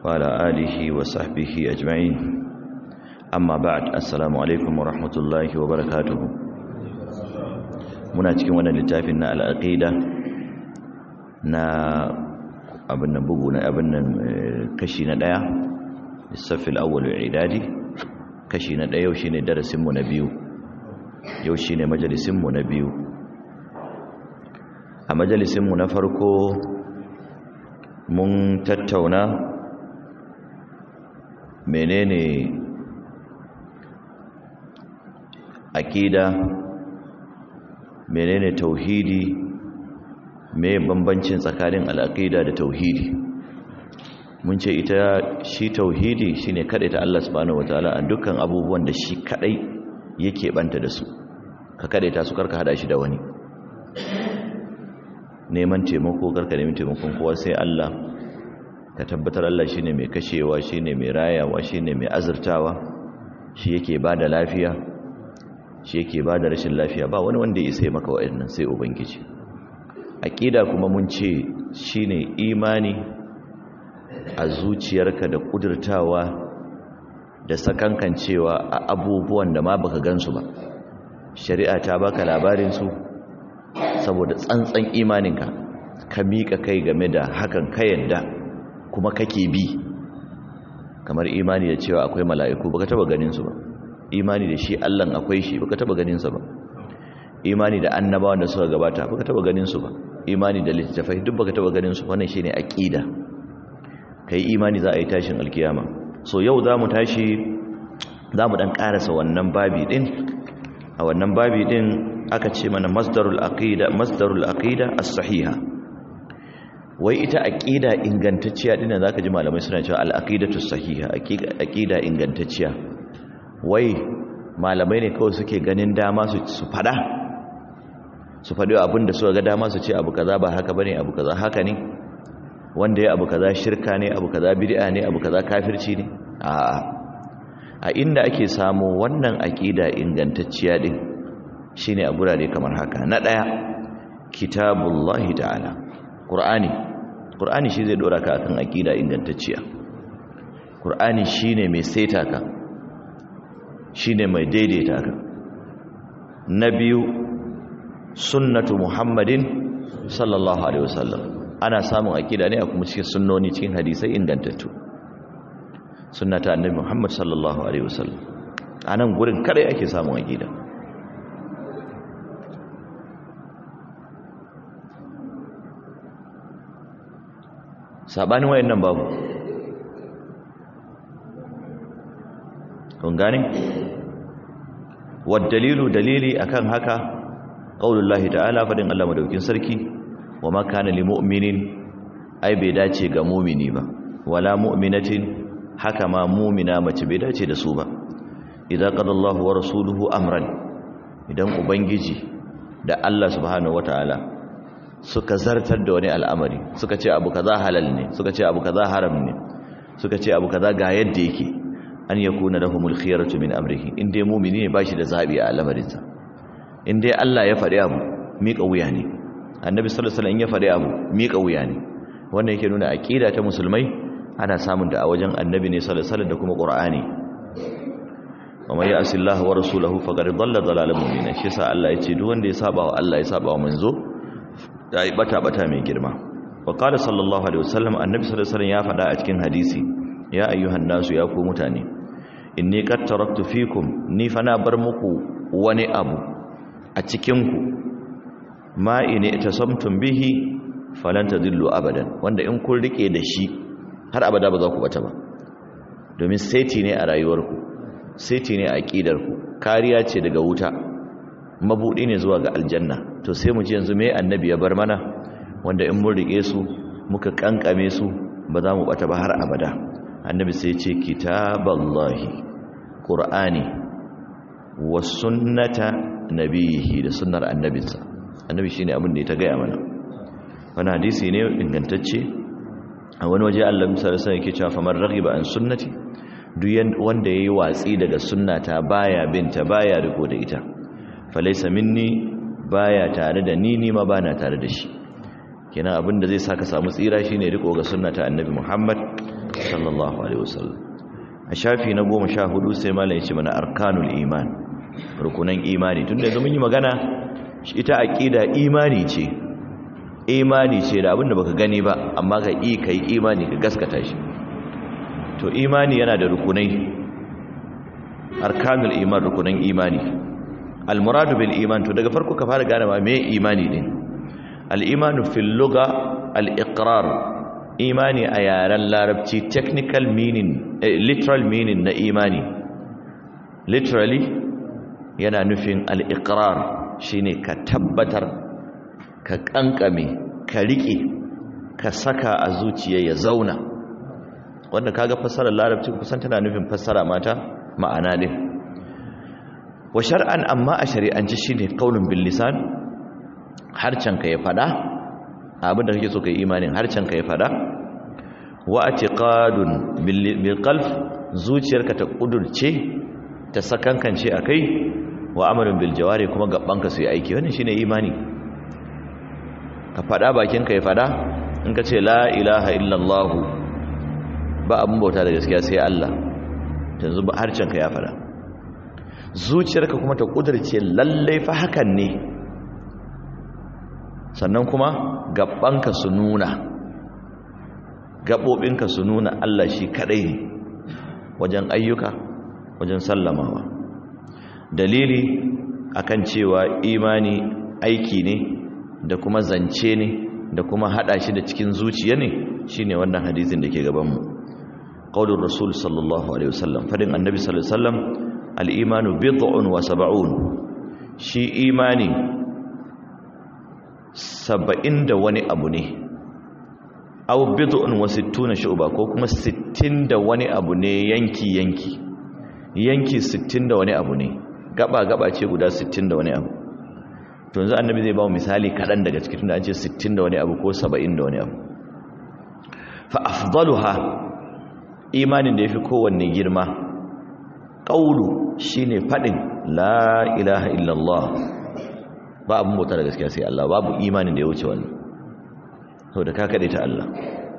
وعلى آله وصحبه أجمعين أما بعد السلام عليكم ورحمة الله وبركاته muna cikin wannan littafin na al'aqida na abin nan bugu na abin nan kashi na daya lissafil awwal idadi kashi na daya yau shine darasin mu na biyu yau shine majalisin mu na biyu a majalisin mu na farko mun tattauna menene aqida menene tauhidi me bambancin tsakanin al'aqida da tauhidi mun ce ita shi tauhidi shine ta Allah subhanahu wataala a dukkan abubuwan da shi kadai yake banta da su ka ta su karka hada shi da wani neman taimako karka neman taimakon kowa sai Allah ka tabbatar Allah shine mai kashewa shine mai rayawa shine mai azurtawa shi yake bada lafiya shi yake bada rashin lafiya ba wani wanda ya sai maka wa'annan sai ubangiji aqida kuma mun ce shine imani a zuciyarka da kudurtawa da sakankancewa a abubuwan da ma baka gansu ba shari'a ta baka labarin su saboda tsantsan imaninka ka miƙa kai game da hakan ka yadda kuma kake bi kamar imani da cewa akwai mala'iku baka taba ganin su ba imani da shi Allah akwai shi baka taba ganin sa ba imani da annabawan da suka gabata baka taba ganin su ba imani da littafai duk baka taba ganin su wannan shine aqida kai imani za a yi tashin alkiyama so yau zamu tashi zamu dan karasa wannan babi din a wannan babi din aka ce mana masdarul aqida masdarul aqida as-sahiha wai ita aqida ingantacciya dinnan zaka ji malamai suna cewa al-aqidatu sahiha aqida ingantacciya wai malamai ne kawai suke ganin dama su su fada su fadi abin da suka ga dama su ce abu kaza ba haka bane abu kaza haka ne wanda ya abu kaza shirka ne abu kaza bid'a ne abu kaza kafirci ne a'a a inda ake samu wannan aqida ingantacciya din shine a gurare kamar haka na daya kitabullahi ta'ala qur'ani qur'ani shi zai dora ka akan aqida ingantacciya qur'ani shine mai saita ka shine mai daidaita ka na biyu sunnatu muhammadin sallallahu alaihi wasallam ana samun aqida ne a kuma cikin sunnoni cikin hadisai ingantattu sunnata annabi muhammad sallallahu alaihi wasallam anan gurin kare ake samun aqida sabanin wayannan babu kun gane dalilu dalili akan haka qaulullahi ta'ala fadin Allah madaukin sarki wa ma kana lil mu'minin ai bai dace ga mu'mini ba wala mu'minatin haka ma mu'mina mace bai dace da su ba idza qadallahu wa rasuluhu amran idan ubangiji da Allah subhanahu wataala suka zartar da wani al'amari suka ce abu kaza halal ne suka ce abu kaza haram ne suka ce abu kaza ga yadda yake an yakuna lahumul khiyaratu min amrihi in dai mu'mini ne bashi da zabi a al'amarinsa in dai Allah ya faɗi abu miƙa wuya ne annabi sallallahu alaihi wasallam ya faɗi abu miƙa wuya ne wannan yake nuna aqida ta musulmai ana samun da a wajen annabi ne sallallahu alaihi wasallam da kuma qur'ani wa may ya'si Allah wa rasulahu faqad dhalla dhalalan mubina shi yasa Allah ya ce duk wanda ya saba wa Allah ya saba wa manzo ya yi bata-bata mai girma wa qala sallallahu alaihi wasallam annabi sallallahu alaihi wasallam ya faɗa a cikin hadisi ya ayyuhan nasu ya ku mutane inni qad taraktu fikum ni fa na bar muku wani abu a cikin ku ma in tasamtum bihi falan tadillu abadan wanda in kun rike da shi har abada ba za ku bata ba domin saiti ne a rayuwarku saiti ne a aqidarku kariya ce daga wuta mabudi ne zuwa ga aljanna to sai mu ji yanzu me annabi ya bar mana wanda in mun rike su muka kankame su ba za mu bata ba har abada annabi sai ce kitaballahi qur'ani wa sunnata nabihi da sunnar annabinsa annabi shine abin da ya ta gaya mana wannan hadisi ne ingantacce a wani waje Allah misali sai yake cewa famar raghiba an sunnati duk wanda yayi watsi daga sunnata baya binta baya riko da ita falaisa minni baya tare da ni ni ma bana tare da shi kenan abin da zai saka samu tsira shine riko ga sunnata annabi Muhammad sallallahu alaihi wasallam a shafi na goma sha hudu sai malam ya ce mana arkanul iman rukunan imani tunda yanzu mun yi magana ita aqida imani ce imani ce da abinda baka gani ba amma ka yi kai imani ka gaskata shi to imani yana da rukunai arkanul iman rukunan imani almuradu bil iman to daga farko ka fara gane ma me imani din al imanu fil lugha al iqrar imani a yaren larabci technical meaning eh, literal meaning na imani literally yana nufin al iqrar shine ka tabbatar ka kankame ka rike ka saka a zuciya ya zauna wanda kaga fassarar larabci kusan tana nufin fassara mata ma'ana din wa shar'an amma a shari'anci shine qaulun bil lisan harcen ka ya fada abin da kake so kai imanin harcen ka ya fada wa i'tiqadun bil qalb zuciyarka ta kudurce ta sakankance akai wa amalun bil jawari kuma gabanka su yi aiki wannan shine imani ka fada bakin ka ya fada in ka ce la ilaha illallah ba abin bauta da gaskiya sai Allah yanzu ba harcen ka ya fada zuciyarka kuma ta kudurce lallai fa hakan ne sannan kuma gabanka su nuna gabobinka su nuna Allah shi kadai ne wajen ayyuka wajen sallamawa dalili akan cewa imani aiki ne da kuma zance ne da kuma hada shi da cikin zuciya ne shine wannan hadisin da ke gaban mu qaulur rasul sallallahu alaihi wasallam fadin annabi sallallahu alaihi wasallam al-imanu bid'un wa sab'un shi imani saba'in da wani abu ne aw bid'un wa sittuna shu'ba ko kuma sittin da wani abu ne yanki yanki yanki sittin da wani abu ne gaba gaba ce guda sittin da wani abu to yanzu annabi zai ba mu misali kadan daga cikin da an ce sittin da wani abu ko saba'in da wani abu fa afdaluha imanin da yafi kowanne girma qaulu shine fadin la ilaha illallah ba abin bauta da gaskiya sai Allah babu imanin da ya wuce wannan saboda ka kade ta Allah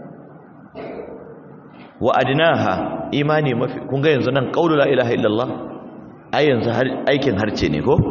wa adnaha imani mafi kun ga yanzu nan qaulu la ilaha illallah ai yanzu aikin harce ne ko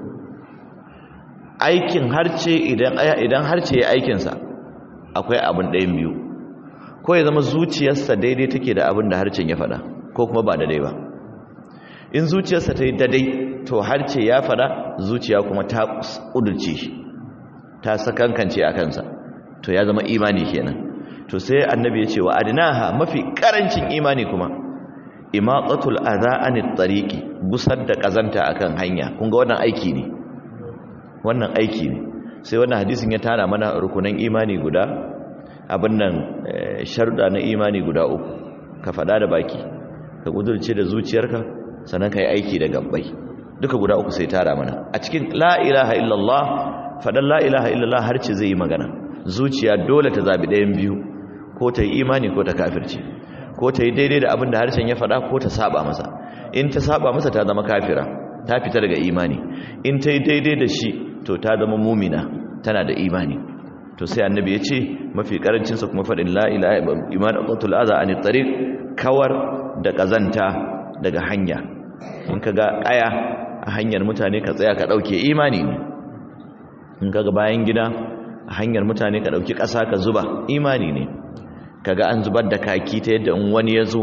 aikin harce idan idan harce ya aikin sa akwai abin ɗayan biyu ko ya zama zuciyarsa daidai take da abin da harcen ya faɗa ko kuma ba daidai ba in zuciyarsa ta yi daidai to harce ya faɗa zuciya kuma ta ƙudurce shi ta sakankance a kansa to ya zama imani kenan to sai annabi ya ce wa adinaha mafi karancin imani kuma imatsatul adha anit tariqi gusar da kazanta akan hanya kun ga wannan aiki ne wannan aiki ne sai wannan hadisin ya tana mana rukunan imani guda abin nan sharuda na imani guda uku ka fada da baki ka kudurce da zuciyarka sannan ka yi aiki da gabbai duka guda uku sai tara mana a cikin la ilaha illallah fadan la ilaha illallah har ce zai yi magana zuciya dole ta zabi ɗayan biyu ko ta yi imani ko ta kafirce ko ta yi daidai da abin da harshen ya faɗa ko ta saba masa in ta saba masa ta zama kafira ta fita daga imani in ta yi daidai da shi to ta zama mumina tana da imani to sai annabi ya ce mafi karancinsa kuma faɗin la ilaha iman aqatul aza an tariq kawar da kazanta daga hanya in ka ga aya a hanyar mutane ka tsaya ka ɗauke imani ne in ka ga bayan gida a hanyar mutane ka ɗauki ƙasa ka zuba imani ne kaga an zubar da kaki ta yadda in wani ya zo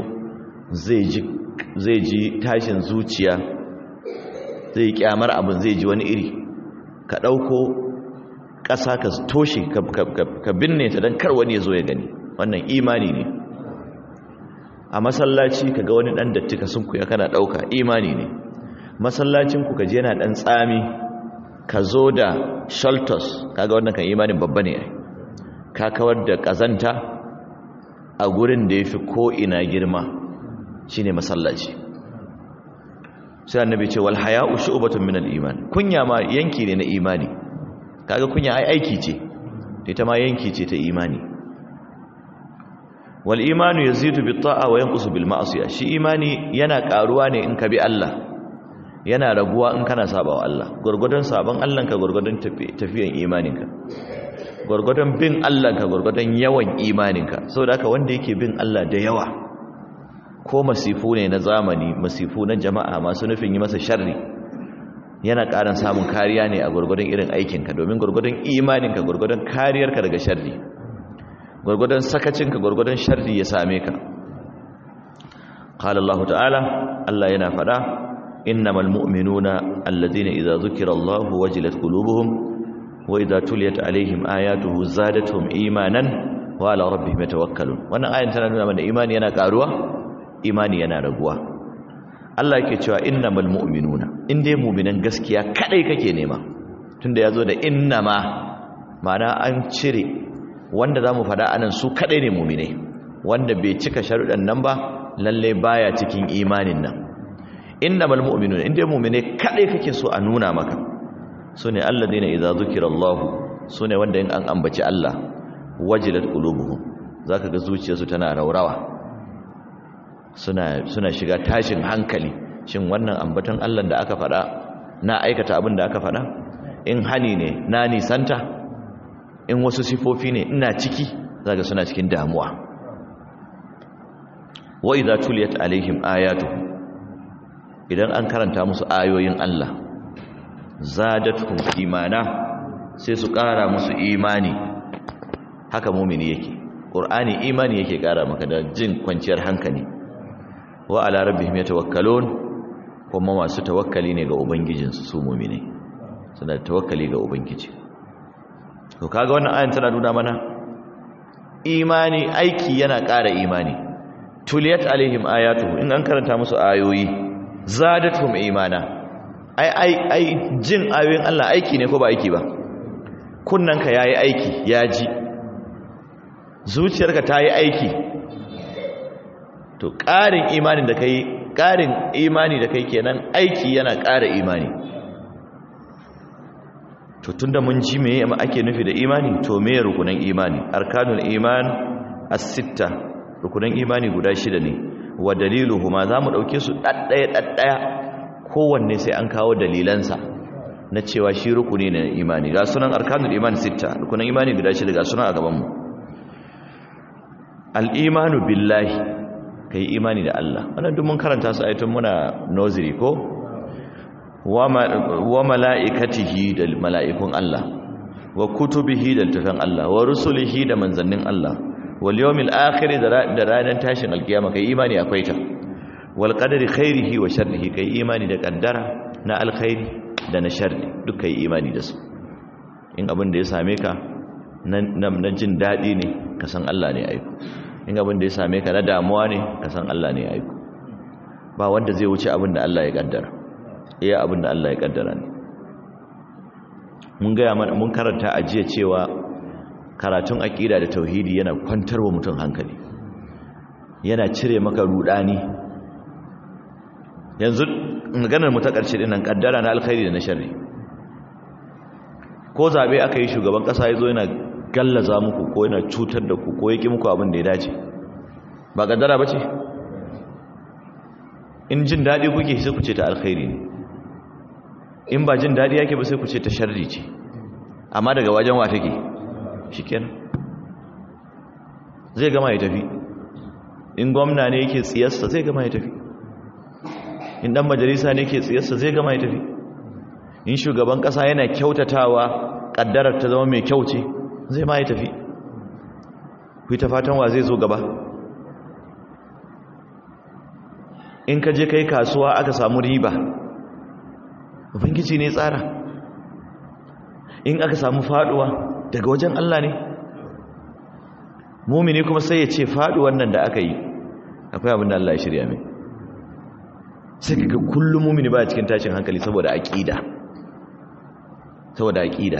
zai ji tashin zuciya zai kyamar abin zai ji wani iri ka ɗauko ƙasa ka toshe ka binne ta don kar wani ya zo ya gani wannan imani ne a masallaci ka ga wani ɗan datti ka sunkuya kana ɗauka imani ne masallacinku ka je yana ɗan tsami ka zo da shaltos kaga wannan kan imanin babba ne ka kawar da ƙazanta a gurin da ya fi ko'ina girma shi ne masallaci sai annabi ce wal haya'u shu'batun min al-iman kunya ma yanki ne na imani kaga kunya ai aiki ce ita ma yanki ce ta imani wal imanu yazidu bit ta'a wa yanqusu bil ma'siyah shi imani yana karuwa ne in ka bi Allah yana raguwa in kana sabawa Allah gurgurdan saban Allah ka gurgurdan tafiyan imaninka gurgurdan bin Allah ka gurgurdan yawan imaninka saboda haka wanda yake bin Allah da yawa ko masifu ne na zamani masifu na jama'a masu nufin yi masa sharri yana ƙarin samun kariya ne a gurgurdan irin aikinka domin gurgurdan imaninka gurgurdan kariyarka daga sharri gurgurdan sakacinka gurgurdan sharri ya same ka qala Allah ta'ala Allah yana fada innamal mu'minuna alladhina idza dhukira Allah wajilat qulubuhum wa idza tuliyat alaihim ayatuhu zadatuhum imanan wa ala rabbihim yatawakkalun wannan ayan tana nuna mana imani yana karuwa imani yana raguwa Allah yake cewa innamal mu'minuna in dai mu'minan gaskiya kadai kake nema tunda yazo da innama ma'ana an cire wanda zamu fada anan su kadai ne mu'minai wanda bai cika sharuɗan nan ba lalle baya cikin imanin nan innamal mu'minuna in dai mu'minai kadai kake so a nuna maka sune alladheena idza zukirallahu sune wanda in an ambaci Allah wajilat qulubuhum zaka ga zuciyarsu tana raurawa suna suna shiga tashin hankali shin wannan ambaton Allah da aka faɗa na aikata abin da aka faɗa in hani ne na nisanta in wasu sifofi ne ina ciki zaka suna cikin damuwa wa idza tuliyat alaihim ayatuhu idan an karanta musu ayoyin Allah zadatuhum imana sai su ƙara musu imani haka mumini yake qur'ani imani yake ƙara maka da jin kwanciyar hankali wa ala rabbihim yatawakkalun kuma masu tawakkali ne ga ubangijinsu su mu'mini suna tawakkali ga ubangiji to kaga wannan ayan tana nuna mana imani aiki yana ƙara imani tuliyat alaihim ayatuhu in an karanta musu ayoyi zadatuhum imana ai ai ai jin ayoyin Allah aiki ne ko ba aiki ba kunnanka yayi aiki ya ji zuciyarka ta yi aiki to ƙarin imanin da kai ƙarin imani da kai kenan aiki yana ƙara imani to tunda mun ji me ake nufi da imani to me rukunan imani arkanul iman as-sitta rukunan imani guda shida ne wa daliluhuma zamu dauke su daddaya daddaya kowanne sai an kawo dalilansa na cewa shi rukuni ne na imani ga sunan arkanul iman sitta rukunan imani guda shida ga sunan a gaban mu al-imanu billahi kai imani da Allah wannan duk mun karanta su ayatun muna nursery ko wa mala'ikatihi da mala'ikun Allah wa kutubihi da littafin Allah wa rusulihi da manzannin Allah wal yawmil akhir da ranar tashin alkiyama kai imani akwai ta wal qadari khairihi wa sharrihi kai imani da kaddara na alkhairi da na sharri duk kai imani da su in abin da ya same ka na jin daɗi ne ka san Allah ne aiko in abin da ya same ka na damuwa ne ka san Allah ne aiko ba wanda zai wuce abin da Allah ya kaddara iya abin da Allah ya kaddara ne mun gaya mana mun karanta a jiya cewa karatun aqida da tauhidi yana kwantarwa mutum hankali yana cire maka rudani yanzu maganar mu ta karshe dinnan kaddara na alkhairi da na sharri ko zabe aka yi shugaban kasa yazo yana gallaza muku ko yana cutar da ku ko yake muku abin da ya dace ba kaddara bace in jin dadi kuke sai ku ce ta alkhairi ne in ba jin daɗi yake ba sai ku ce ta sharri ce amma daga wajen wa take shikenan zai gama ya tafi in gwamna ne yake tsiyarsa zai gama ya tafi in dan majalisa ne yake tsiyarsa zai gama ya tafi in shugaban ƙasa yana kyautatawa ƙaddarar ta zama mai kyau ce zai ma ya tafi ku ta fatan wa zai zo gaba in ka je kai kasuwa aka samu riba ubangiji ne tsara in aka samu faduwa daga wajen Allah ne mumini kuma sai ya ce faduwan nan da aka yi akwai abin da Allah ya shirya mai sai kaga kullum mumini ba cikin tashin hankali saboda aqida saboda aqida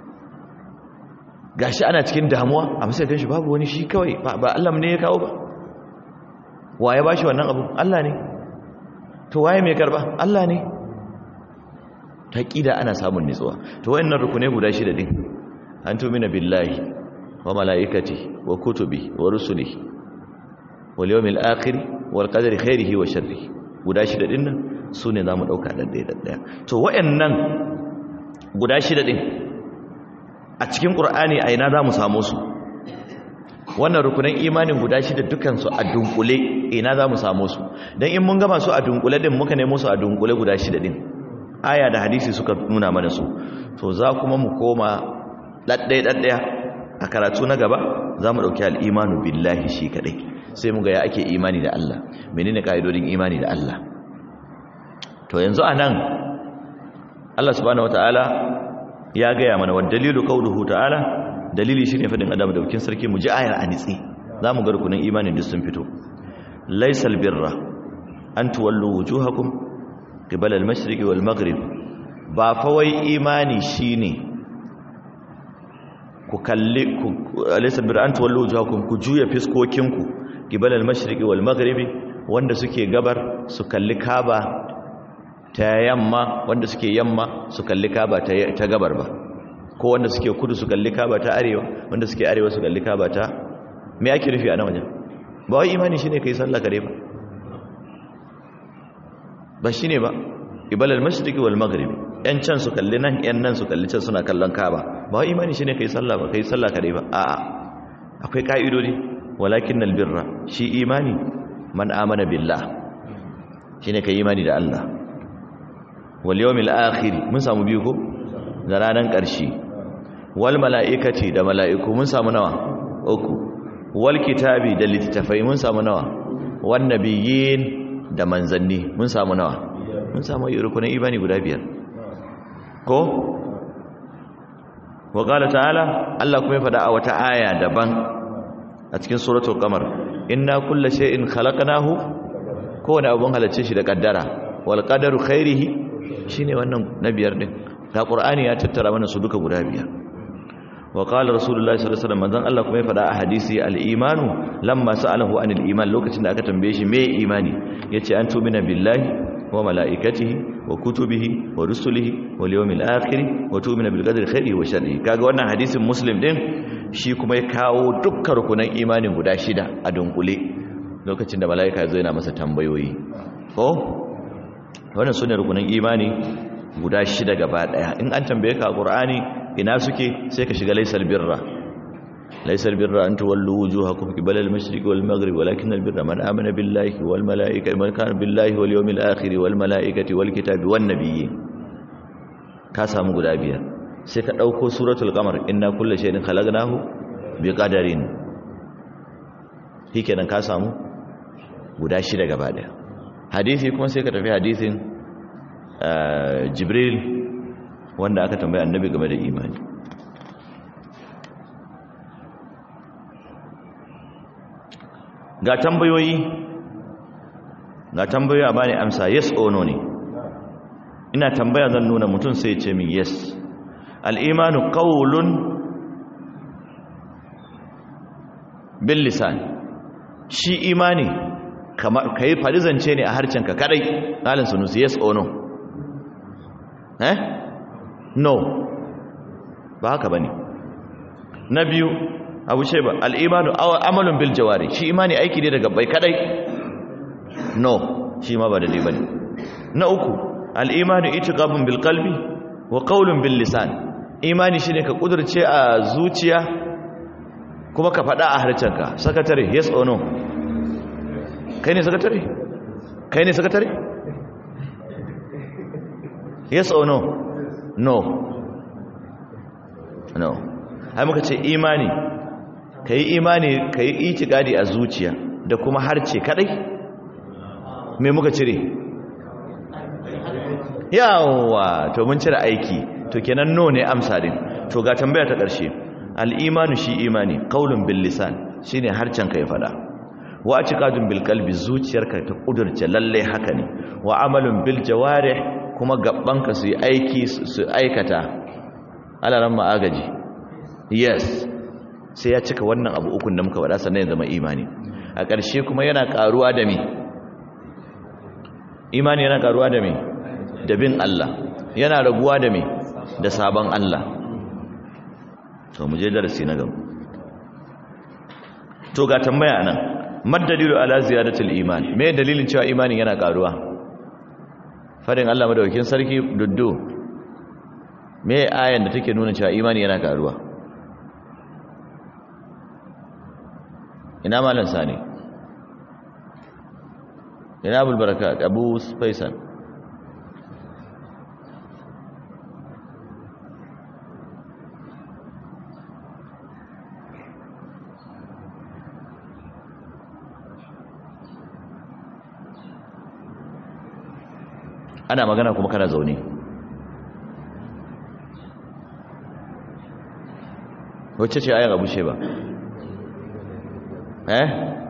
gashi ana cikin damuwa amma sai ganshi babu wani shi kawai ba Allah ne ya kawo ba waye bashi wannan abu Allah ne to waye mai karba Allah ne ta ƙida ana samun nitsuwa to wayannan rukune guda shida din an tumina billahi wa malaikati wa kutubi wa rusuli wal yawmil akhir wal qadari khairihi wa sharrihi guda shida din nan sune zamu dauka dan daya dan daya to wayannan guda shida din a cikin qur'ani a ina zamu samu su wannan rukunan imanin guda shida dukan su a dunkule ina za mu samu su don in mun gama su a dunkule din muka nemo su a dunkule guda shida din aya da hadisi suka nuna mana su to za kuma mu koma ɗaɗɗaya ɗaɗɗaya a karatu na gaba za mu ɗauki al'imanu billahi shi kaɗai sai mu ga ya ake imani da Allah menene ka'idodin imani da Allah to yanzu a nan Allah subhanahu wata'ala ya gaya mana wa dalilu qawluhu ta'ala dalili shine fadin adam da bukin sarki mu ji ayar anitsi zamu ga rukunin imanin duk sun fito laysal birra an tuwallu wujuhakum qibala al-mashriqi wal maghrib ba fa wai imani shine ku kalli ku laysal birra an tuwallu wujuhakum ku juya fiskokinku qibala al-mashriqi wal maghribi wanda suke gabar su kalli kaba ta yamma wanda suke yamma su kalli kaba ta gabar ba ko wanda suke kudu su kalli kaba ta arewa wanda suke arewa su kalli kaba ta me ake rufi a nan wajen ba wai imani shine kai sallah kare ba ba shine ba ibalal mashriqi wal maghribi yan can su kalli nan yan nan su kalli can suna kallon kaba ba wai imani shine kai sallah ba kai sallah kare ba a'a akwai ka'idodi walakinnal birra shi imani man amana billah shine kai imani da Allah wal yawmil akhir mun samu biyu ko da ranan ƙarshe wal mala'ikati da mala'iku mun samu nawa uku wal kitabi da littafai mun samu nawa wan nabiyyin da manzanni mun samu nawa mun samu rukunin imani guda biyar ko wa qala ta'ala Allah kuma ya fada a wata aya daban a cikin suratul qamar inna kulla shay'in khalaqnahu kowane abun halacce shi da kaddara wal qadaru khairihi shine wannan na biyar din ta qur'ani ya tattara mana su duka guda biyar wa qala rasulullahi sallallahu alaihi wasallam manzon Allah kuma ya fada a hadisi al-imanu lamma sa'alahu anil iman lokacin da aka tambaye shi me imani yace an tumina billahi wa malaikatihi wa kutubihi wa rusulihi wal yawmil akhir wa tu'mina bil qadri khairihi wa sharrihi kaga wannan hadisin muslim din shi kuma ya kawo dukkan rukunan imanin guda shida a dunkule lokacin da malaika zai na masa tambayoyi ko wannan sune rukunan imani guda shida gaba daya in an tambaye ka qur'ani ina suke sai ka shiga laysal birra laysal birra an tuwallu wujuhakum qibala al-mashriq wal maghrib walakin al-birra man amana billahi wal malaikati man kana billahi wal yawmil akhir wal malaikati wal kitabi wan nabiyyin ka samu guda biyar sai ka dauko suratul qamar inna kulla shay'in khalaqnahu biqadarin shikenan ka samu guda shida gaba daya hadisi kuma sai ka tafi hadisin jibril wanda aka tambaya annabi game da imani ga tambayoyi ga tambayoyi a bani amsa yes or no ne ina tambaya zan nuna mutum sai ce min yes al'imanu qawlun bil lisan shi imani kamar kai farizance ne a harcenka kadai halin sunusi yes or no eh no ba haka bane na biyu abu ce ba al'imanu amalun bil jawari shi imani aiki ne daga bai kadai no shi ma ba da dai bane na uku al'imanu itiqabun bil qalbi wa qawlun bil lisan imani shine ka kudurce a zuciya kuma ka faɗa a harcenka sakatare yes or no kai ne sakatare kai ne sakatare yes or no no no ai muka ce imani ka yi imani ka yi itikadi a zuciya da kuma harce kadai me muka cire yawa to mun cire aiki to kenan no ne amsa din to ga tambaya ta ƙarshe al-imanu shi imani qaulun bil lisan shine harcen ka ya fada wa atiqadun bil qalbi zuciyarka ta kudurce lalle haka ne wa amalun bil jawarih kuma gabbanka su yi aiki su aikata alaran ma'agaji yes sai ya cika wannan abu ukun da muka faɗa sannan ya zama imani a ƙarshe kuma yana ƙaruwa da me imani yana ƙaruwa da me da bin Allah yana raguwa da me da sabon Allah to mu je darasi na gaba to ga tambaya nan maddalilu ala ziyadatul iman me dalilin cewa imanin yana ƙaruwa fadin Allah madaukakin sarki duddu me ayan da take nuna cewa imani yana ƙaruwa ina malan sani ina abul barakat abu faisal ana magana kuma kana zaune wacce ce ayan abu ba eh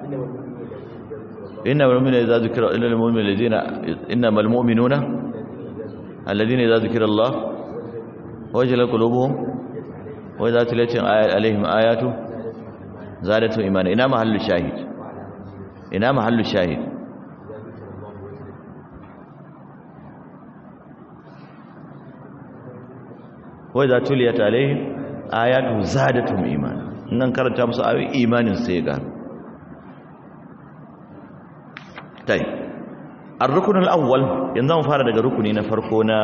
inna malmu'mina idza zikra illa almu'minu alladhina inna malmu'minuna alladhina idza zikra Allah wajilat qulubuhum wa idza tuliyat alaihim ayatu zadatu imana ina mahallu shahid ina mahallu shahid wa idza tuliyat alaihim ayatu zadatum imana nan karanta musu ayoyi imanin sai ga tai ar-rukn al-awwal yanzu mu fara daga rukuni na farko na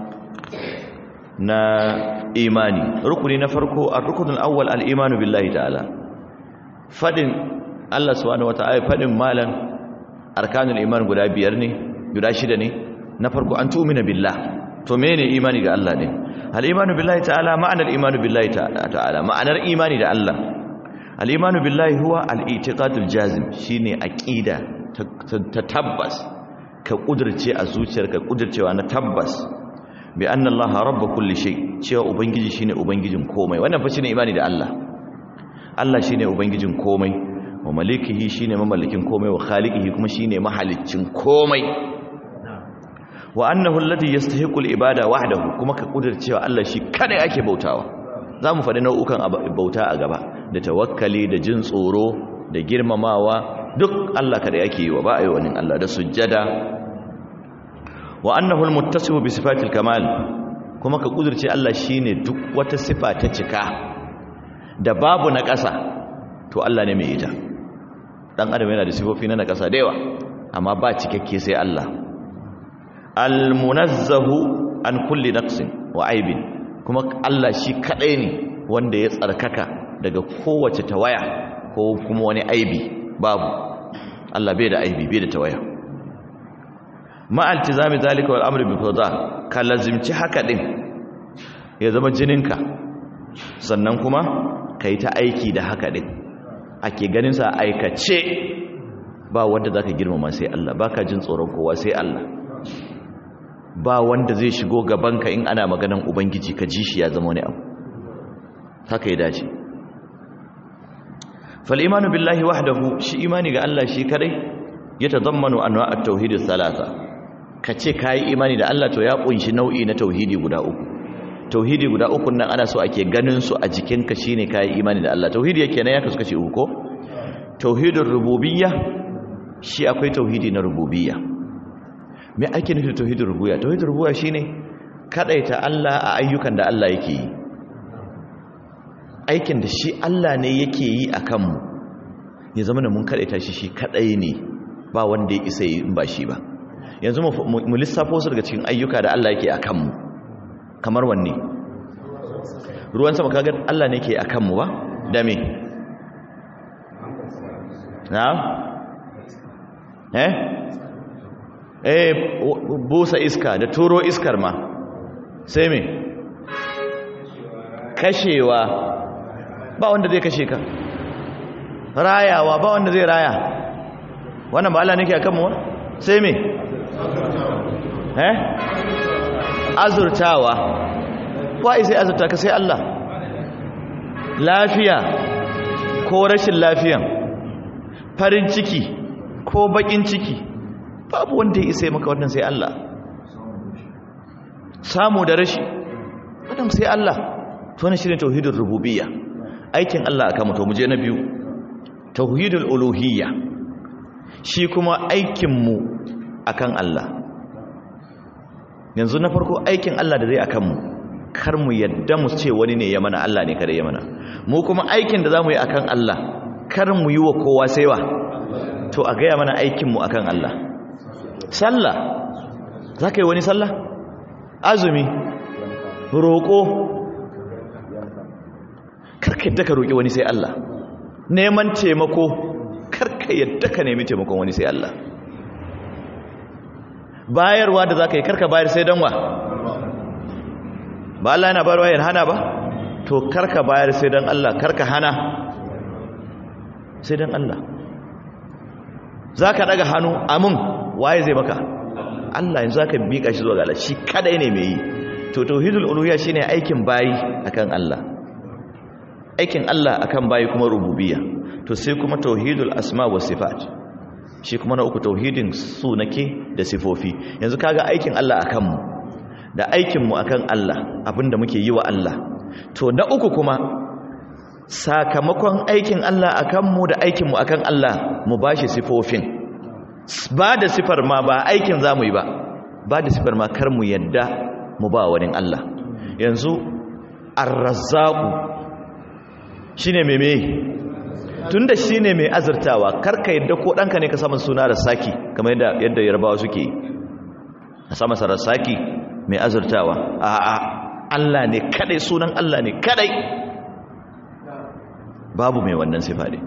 na imani rukuni na farko ar-rukn al-awwal al-imanu billahi ta'ala fadin Allah subhanahu wata'ala fadin malan arkanul iman guda biyar ne guda shida ne na farko an tu'mina billah to menene imani ga Allah ne al-imanu billahi ta'ala ma'anar imanu billahi ta'ala ma'anar imani da Allah al-imanu billahi huwa al-i'tiqadul jazim shine aqida ta tabbas ka kudirce a zuciyarka kudircewa na tabbas bi anna allaha rabb kulli shay cewa ubangiji shine ubangijin komai wannan fa shine imani da Allah Allah shine ubangijin komai wa malikihi shine mamallakin komai wa khaliqihi kuma shine mahaliccin komai wa annahu alladhi yastahiqu al-ibada wahdahu kuma ka kudircewa Allah shi kada ake bautawa zamu faɗi nau'ukan bauta a gaba da tawakkali da jin tsoro da girmamawa duk Allah kada yake yi wa ba a yi wani Allah da sujjada wa annahu almuttasifu bi sifatil kamal kuma ka kudurce Allah shine duk wata sifa ta cika da babu na ƙasa to Allah ne mai ita dan adam yana da sifofi na ƙasa da yawa amma ba cikakke sai Allah almunazzahu an kulli naqsin wa aibin kuma Allah shi kadai ne wanda ya tsarkaka daga kowace tawaya ko kuma wani aibi babu Allah bai da aibi bai da tawaya ma'altizami zalika wal amri bi fadha ka lazimci haka din ya zama jininka sannan kuma kai ta aiki da haka din ake ganin sa aikace ba wanda zaka girmama sai Allah baka jin tsoron kowa sai Allah ba wanda zai shigo gabanka in ana maganan ubangiji ka ji shi ya zama wani abu haka ya dace فالإيمان بالله وحده شي إيماني ga Allah shi kadai ya tazammanu anwa' at-tauhid thalatha kace kai imani da Allah to ya kunshi nau'i na tauhidi guda uku tauhidi guda uku nan ana so ake ganin su a jikinka shine kai imani da Allah tauhidi yake nan ya kasu kace uku ko tauhidur rububiyya shi akwai tauhidi na rububiyya me ake nufi tauhidur rububiyya tauhidur rububiyya shine kadaita Allah a ayyukan da Allah yake yi aikin da shi Allah ne yake yi a kanmu ya zama da mun kaɗaita shi shi kaɗai ne ba wanda ya isa yi ba shi ba yanzu mu lissafo su daga cikin ayyuka da Allah yake a kanmu kamar wanne ruwan sama kagar Allah ne ke a kanmu ba da me na eh eh busa iska da turo iskar ma sai me kashewa ba wanda zai kashe ka rayawa ba wanda zai raya wannan ba Allah nake akan mu sai me eh azurtawa wai sai azurta ka sai Allah lafiya ko rashin lafiyan farin ciki ko bakin ciki babu wanda ya isa maka wannan sai Allah samu da rashi wannan sai Allah to ne shirin tauhidul rububiyya aikin Allah aka mutu muje na biyu tauhidul uluhiyya shi kuma aikin mu akan Allah yanzu na farko aikin Allah da zai akan mu kar mu yadda mu ce wani ne ya mana Allah ne kada ya mana mu kuma aikin da zamu yi akan Allah kar mu yi wa kowa sai wa to a gaya mana aikin mu akan Allah sallah zaka yi wani sallah azumi roƙo karka yadda ka roƙi wani sai Allah neman taimako karka yadda ka nemi taimakon wani sai Allah bayarwa da zaka yi karka bayar sai dan wa ba Allah yana bayarwa yana hana ba to karka bayar sai dan Allah karka hana sai dan Allah zaka daga hannu amin waye zai maka Allah yanzu zaka mika shi zuwa ga Allah shi kadai ne mai yi to tauhidul uluhiyya shine aikin bayi akan Allah aikin Allah akan bayi kuma rububiyya to sai kuma tauhidul asma wa sifat shi kuma na uku tauhidin sunake da sifofi yanzu kaga aikin Allah akan mu da aikin mu akan Allah abinda muke yi wa Allah to na uku kuma sakamakon aikin Allah akan mu da aikin mu akan Allah mu bashi sifofin ba da sifar ma ba aikin zamu yi ba ba da sifar ma kar mu yadda mu ba wani Allah yanzu ar-razzaqu shine meme tunda shine mai azurtawa karka yadda ko danka ne ka samu suna rasaki kamar yadda yadda yarbawa suke a sama sa rasaki mai azurtawa a a Allah ne kadai sunan Allah ne kadai babu mai wannan sifa ne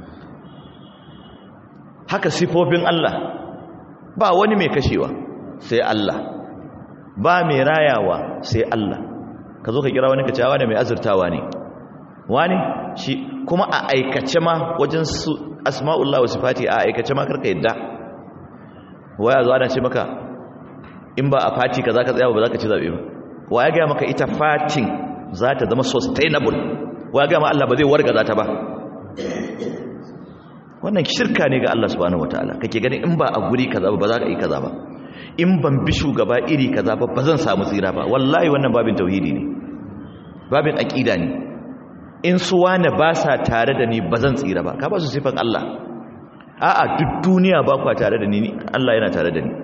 haka sifofin Allah ba wani mai kashewa sai Allah ba mai rayawa sai Allah ka zo ka kira wani ka cewa ne mai azurtawa ne wani shi kuma a aikace ma wajen su asma'ullah wa sifati a aikace ma karka yadda waya zo ana ce maka in ba a fati ka za ka tsaya ba za ka ci zaɓe ba waya gaya maka ita fatin za ta zama sustainable waya gaya ma Allah ba zai warga za ta ba wannan shirka ne ga Allah subhanahu wataala kake ganin in ba a guri kaza ba za ka yi kaza ba in ban bi shugaba iri kaza ba ba zan samu tsira ba wallahi wannan babin tauhidi ne babin aqida ne in su wane ba sa tare da ni ba zan tsira ba ka ba su sifan Allah a'a duk duniya ba kwa tare da ni Allah yana tare da ni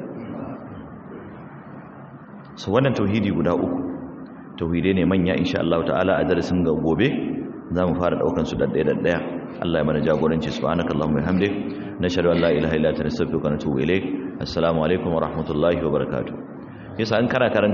so wannan tauhidi guda uku tauhidai ne manya insha Allah ta'ala a darasin ga gobe za mu fara daukan su daddaya daddaya Allah ya mana jagoranci subhanakallahumma wa bihamdik nashhadu an la ilaha illa anta nastaghfiruka wa natubu ilayk assalamu alaikum wa rahmatullahi wa barakatuh yasa an kana